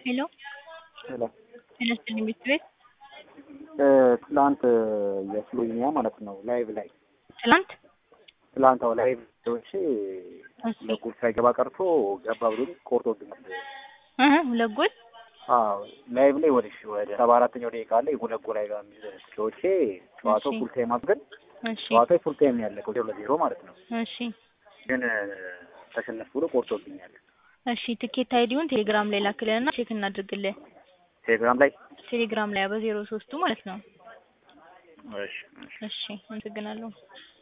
ሄሎ ሄሎ ጤና ይስጥልኝ ቤት ቤት ትላንት የስሎቬኒያ ማለት ነው ላይቭ ላይ ትላንት ትላንት አዎ ላይቭ ዎች እሺ ለጉድ ሳይገባ ቀርቶ ገባ ብሎኝ ቆርጦብኛል። እህ ሁለት ጎል አዎ ላይቭ ላይ ወደ ወደ ሰባ አራተኛው ደቂቃ ላይ ሁለት ጎል አይጋ የሚል ስሎቼ ጨዋታው እሺ። ፉል ታይም ግን እሺ ጨዋታው ፉል ታይም ነው ያለቀው ሁለት ለዜሮ ማለት ነው። እሺ ግን ተሸነፍ ብሎ ቆርጦብኛል። እሺ ትኬት አይዲውን ቴሌግራም ላይ ላክልንና ቼክ እናድርግልህ። ቴሌግራም ላይ ቴሌግራም ላይ በዜሮ ሶስቱ ማለት ነው። እሺ እሺ እሺ አመሰግናለሁ።